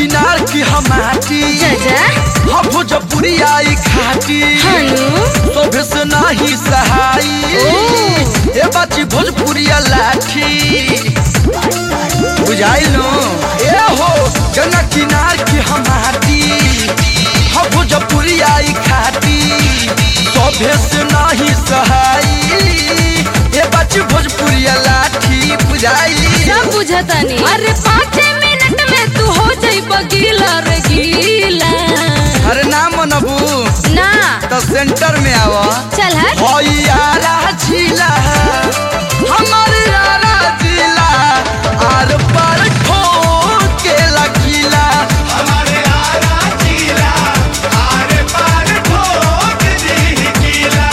किनार की हमाटी चाचा हम भोजपुरी आई खाटी हनु तोभे से नाही सहाई ओ। ए बाची भोजपुरिया लाठी बुझाइल नु ए हो गंगा किनार की हमाटी हम भोजपुरी आई खाटी तोभे से नाही सहाई ए बाची भोजपुरिया लाठी बुझाई सब बुझतानी अरे पाँच मिनट में तू हो जाई बगीला रे गीला अरे ना मनबू ना तो सेंटर में आवा चल हट यारा जिला हमार यारा जिला आर पार ठोके लकीला हमारे आरा जिला आरे पार ठोक दी किला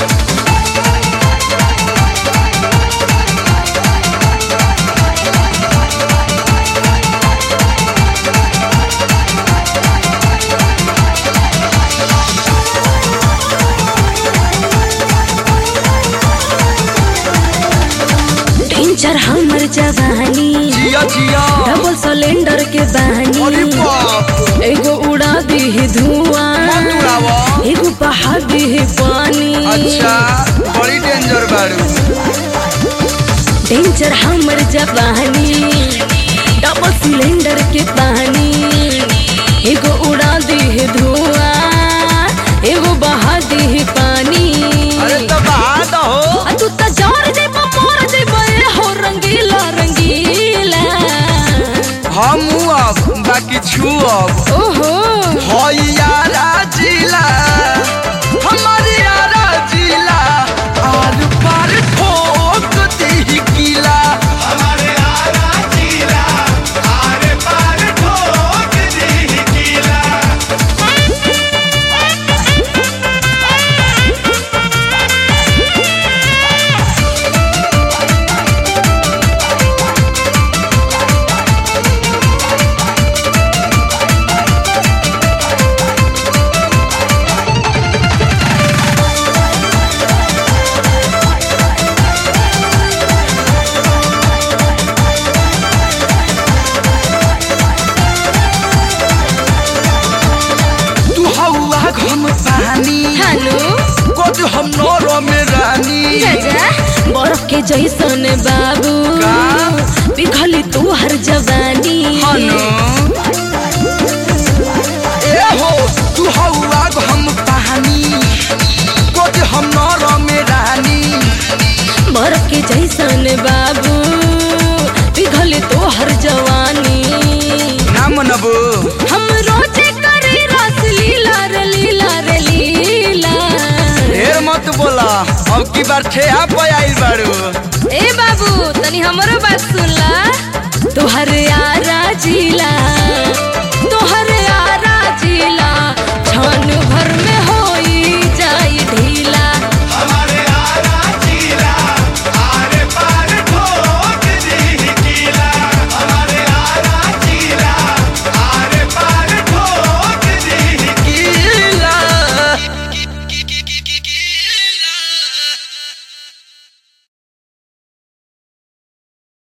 टेंचर हमर जवानी जिया जिया डबल सिलेंडर के अरे बहानी बाप एगो उड़ा दी धुआं मत उड़ावा एगो बहा दी पानी अच्छा बड़ी डेंजर बाड़ू टेंचर हमर जवानी डबल सिलेंडर के पानी एगो उड़ा दी धुआं एगो बहा दी पानी अरे तो बहा दो आ तू त जोर दे मोर दे बे हो रंगीला रंगीला हम अब बाकी छू अब ओहो हो यारा जिला हमार यारा जिला आर पार ठोक दी किला हमारे आरा जिला आरे पार ठोक दी किला तू हवा घम पानी हनु कोद हम नौरो में रानी जजा बर्फ के जैसन बाबू का? पिघली तू हर जवानी हनु ए हो तू हवा घम पानी कोद हम नौरो में रानी बर्फ के जैसन बाबू पिघली तू हर जवानी ना मनबू हम रोजे करी रस लीला रे लीला रे लीला ढेर मत बोला अब की बार ठेहा पे आइल बाड़ू ए बाबू तनी हमरो बात सुन ला तुहर यारा जिला